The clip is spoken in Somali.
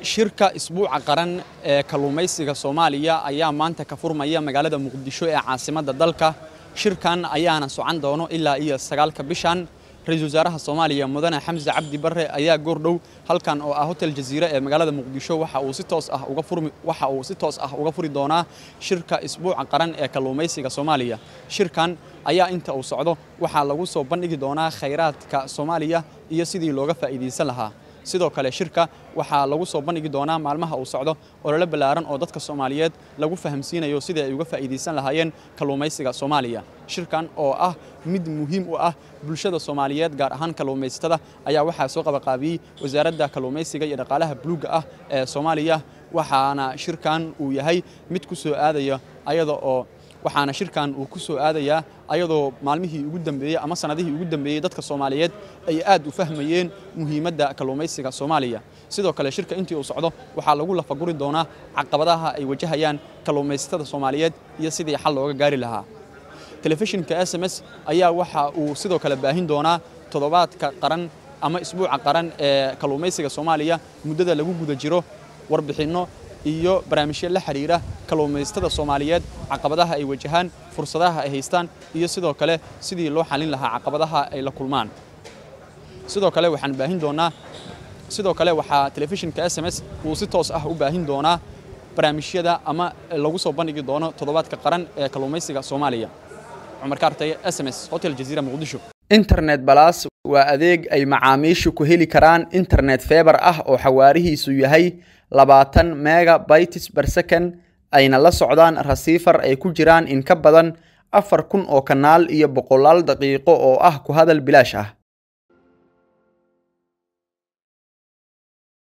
shirka isbuuca qaran ee kalluumaysiga soomaaliya ayaa maanta ka furmaya magaalada muqdisho ee caasimadda dalka shirkan ayaana socon doono ilaa iyo sagaalka bishan ra-iisul wasaaraha soomaaliya mudane xamse cabdi barre ayaa goordhow halkan oo ah hotel jaziire ee magaalada muqdisho waxa uu si toos ah uga furmi waxa uu si toos ah uga furi doonaa shirka isbuuca qaran ee kalluumaysiga soomaaliya shirkan ayaa inta uu socdo waxaa lagu soo bandhigi doonaa khayraadka soomaaliya iyo sidii looga faa'iidaysan lahaa sidoo kale shirka waxaa lagu soo bandhigi doonaa maalmaha uu socdo olole ballaaran oo dadka soomaaliyeed lagu fahamsiinayo sidii ay uga faa'iidaysan lahaayeen kalluumaysiga soomaaliya shirkan oo ah mid muhiim u ah bulshada soomaaliyeed gaar ahaan kalluumaysatada ayaa waxaa soo qabaqaabiyey wasaaradda kalluumaysiga iyo dhaqaalaha buluugga ah ee soomaaliya waxaana shirkan uu yahay mid ku soo aadaya ayada oo waxaana shirkan uu ku soo aadayaa ayadoo maalmihii ugu dambeeyey ama sanadihii ugu dambeeyey dadka soomaaliyeed ay aad u fahmayeen muhiimadda kalluumaysiga soomaaliya sidoo kale shirka intii uu socdo waxaa lagu lafaguri doonaa caqabadaha ay wajahayaan kalluumaysatada soomaaliyeed iyo sidii xal looga gaari lahaa telefishinka s m s ayaa waxa uu sidoo kale baahin doonaa toddobaadka qaran ama isbuuca qaran ee kalluumaysiga soomaaliya muddada lagu guda jiro warbixinno iyo barnaamijyo la xiriira kalluumaysatada soomaaliyeed caqabadaha ay wajahaan fursadaha ay haystaan iyo sidoo kale sidii loo xallin lahaa caqabadaha ay la kulmaan sidoo kale waxaan baahin doonaa sidoo kale waxaa telefishinka s m s uu si toos ah u baahin doonaa barnaamijyada ama lagu soo bandhigi doono toddobaadka qaran ee kalluumaysiga soomaaliya cumar kaartaye s m s hotel jaziira muqdisho internet balas waa adeeg ay macaamiishu ku heli karaan internet feebar ah oo xawaarihiisu yahay labaatan mega bytes ber second ayna la socdaan rasiifar ay ku jiraan in ka badan afar kun oo kanaal iyo boqolaal daqiiqo oo ah ku hadal bilaash ah